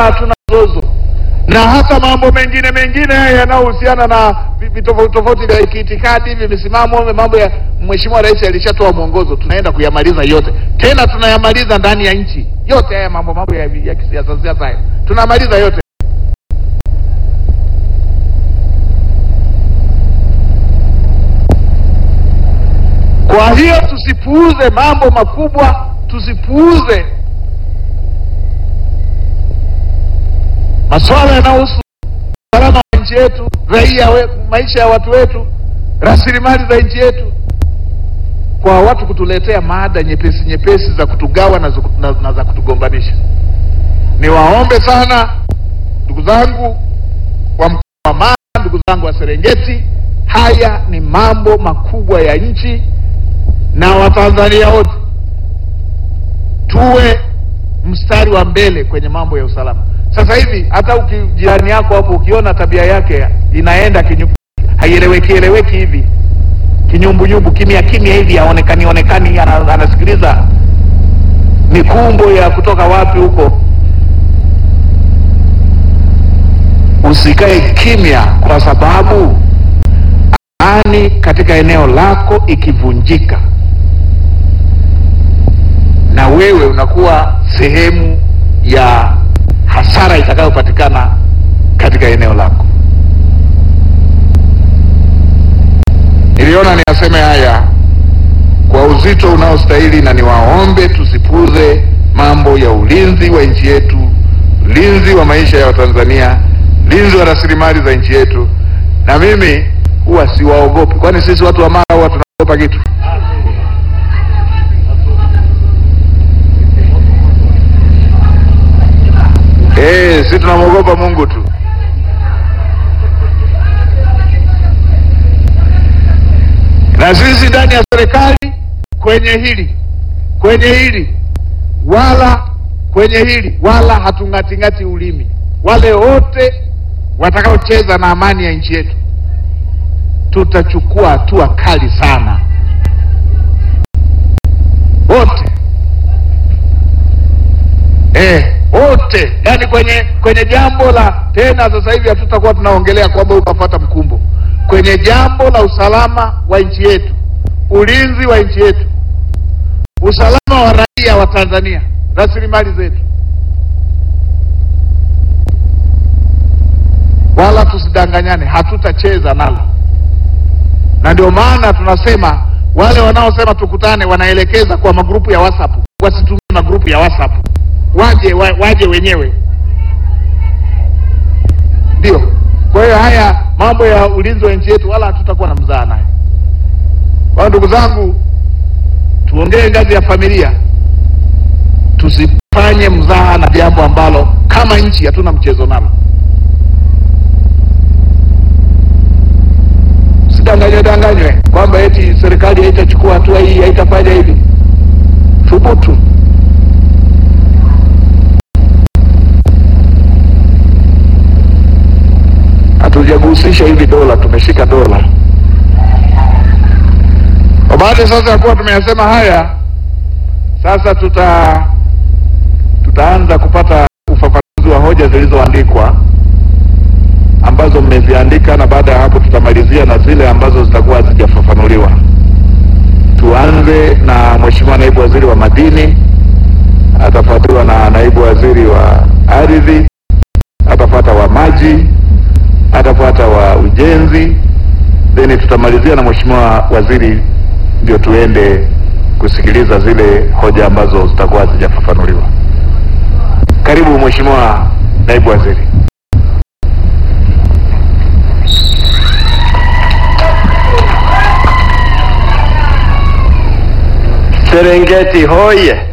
hatuna mzozo, na hata mambo mengine mengine yanayohusiana na vi- tofauti tofauti vya kiitikadi, vimisimamo, mambo ya Mheshimiwa Rais alishatoa mwongozo, tunaenda kuyamaliza yote, tena tunayamaliza ndani ya nchi yote. Haya mambo mambo ya, ya kisiasa siasa haya tunamaliza yote. Kwa hiyo tusipuuze mambo makubwa, tusipuuze masuala yanayohusu usalama wa nchi yetu, raia we, maisha ya watu wetu, rasilimali za nchi yetu, kwa watu kutuletea mada nyepesi nyepesi za kutugawa na, za- na, na za kutugombanisha. Niwaombe sana ndugu zangu wa mkoa wa Mara, ndugu zangu wa Serengeti, haya ni mambo makubwa ya nchi na Watanzania wote tuwe mstari wa mbele kwenye mambo ya usalama. Sasa hivi hata uki, jirani yako hapo ukiona tabia yake inaenda kinyu, haieleweki eleweki hivi kinyumbunyumbu, kimya kimya hivi, haonekani onekani, ana- anasikiliza mikumbo ya kutoka wapi huko, usikae kimya, kwa sababu amani katika eneo lako ikivunjika na wewe unakuwa sehemu ya hasara itakayopatikana katika eneo lako. Niliona niyaseme haya kwa uzito unaostahili, na niwaombe tusipuze mambo ya ulinzi wa nchi yetu, ulinzi wa maisha ya Watanzania, ulinzi wa rasilimali za nchi yetu. Na mimi huwa siwaogopi, kwani sisi watu wa Mara huwa tunaogopa kitu? Eh, si tunamwogopa Mungu tu. Na sisi ndani ya serikali kwenye hili kwenye hili wala kwenye hili wala hatung'ating'ati ulimi. Wale wote watakaocheza na amani ya nchi yetu tutachukua hatua kali sana, wote eh, wote yani kwenye kwenye jambo la tena, sasa hivi hatutakuwa tunaongelea kwamba ukafata mkumbo kwenye jambo la usalama wa nchi yetu, ulinzi wa nchi yetu, usalama wa raia wa Tanzania, rasilimali zetu, wala tusidanganyane, hatutacheza nalo, na ndio maana tunasema wale wanaosema tukutane wanaelekeza kwa magrupu ya WhatsApp, wasitumie magrupu ya WhatsApp waje wa, waje wenyewe ndio. Kwa hiyo haya mambo ya ulinzi wa nchi yetu wala hatutakuwa na mzaa nayo. Kwa hiyo ndugu zangu, tuongee ngazi ya familia, tusifanye mzaha na jambo ambalo kama nchi hatuna mchezo nalo. Sidanganywe danganywe kwamba eti serikali haitachukua hatua hii, haitafanya hivi. Thubutu. hatujagusisha hivi dola, tumeshika dola. Kwa baada sasa ya kuwa tumeyasema haya, sasa tuta tutaanza kupata ufafanuzi wa hoja zilizoandikwa ambazo mmeziandika, na baada ya hapo tutamalizia na zile ambazo zitakuwa hazijafafanuliwa. Tuanze na Mheshimiwa Naibu Waziri wa Madini, atafuatiwa na Naibu Waziri wa Ardhi, atafuata wa Maji, atafuata wa ujenzi, then tutamalizia na mheshimiwa waziri, ndio tuende kusikiliza zile hoja ambazo zitakuwa hazijafafanuliwa. Karibu mheshimiwa naibu waziri. Serengeti hoye!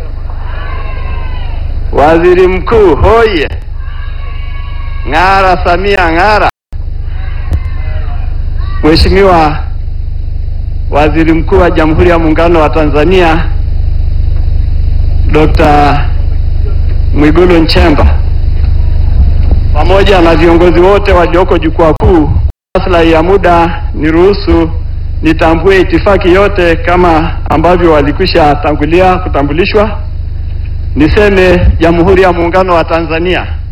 Waziri Mkuu hoye! Ng'ara Samia ng'ara! Mheshimiwa Waziri Mkuu wa Jamhuri ya Muungano wa Tanzania Dr. Mwigulu Nchemba pamoja na viongozi wote walioko jukwaa kuu, maslahi ya muda niruhusu nitambue itifaki yote kama ambavyo walikwisha tangulia kutambulishwa. Niseme Jamhuri ya Muungano wa Tanzania